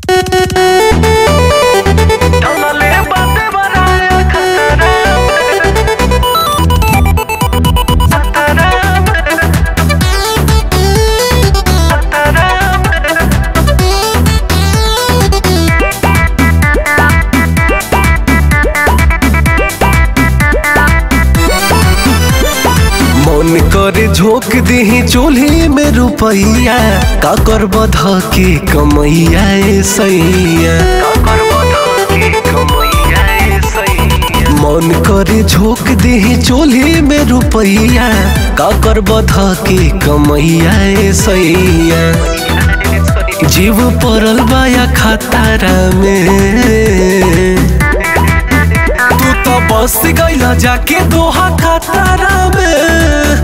Tómale bate baraya kataram मन करे झोंक दही चूल्ही में रुपैया का कर बध के कमैया ए सैया मन करे झोंक दही चूल्ही में रुपैया का कर बध के कमैया ए सैया जीव पड़ल बाया खतारा में तू तो बस गईला जाके दोहा खतारा में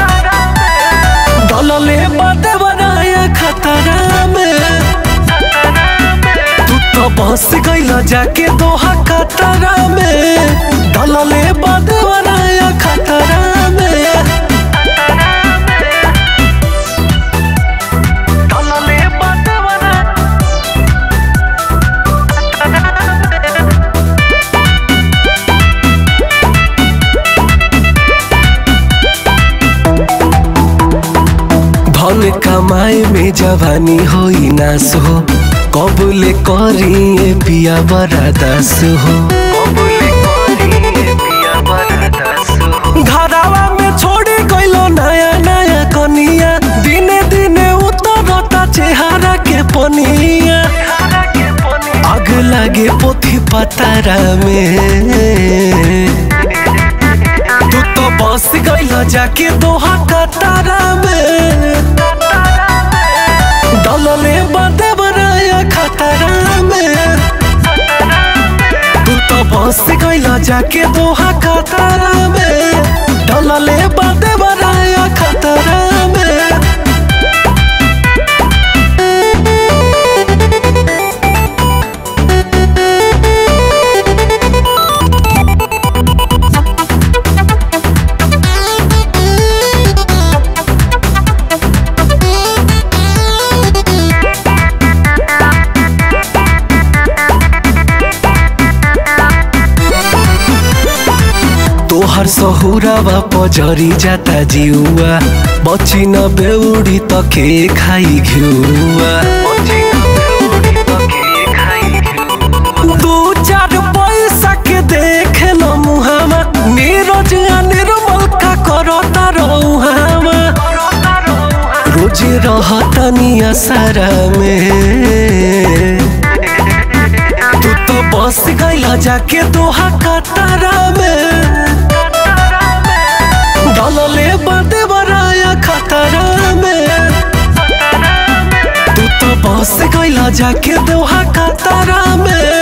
डलले बाटे बनाया खतरा में तू तो बस गईला जाके दोहा खतरा में डलले बाटे बनाया खतरा में Tómale bate baraya धन कमाए में जवानी होई नास हो कबूले करी पिया बड़ा दास हो घरावा में छोड़ी गइलो नया नया कनिया दिने दिने उतरता चेहरा के पनिया आग लागे पोथी पतारा में तू तो बस गइल जाके दोहा कतारा में डलले बाटे बनाया खतरा में तू तो बस गइल जाके दोहा खतरा में डलले बाटे बनाया खतरा में तोहर सहुरावा पजरी जाता जिउआ बची न बेउडी त के खाई घिउआ दू चार पैसा के देख ल मुहामा नीरज आ निर्मल का करता रहुहामा रोज रहता निया सारा में तू तो बस गइला जाके दोहा कतारा में डलले बाटे बराया खतरा में तू तो बस गइला जाके दोहा कतारा में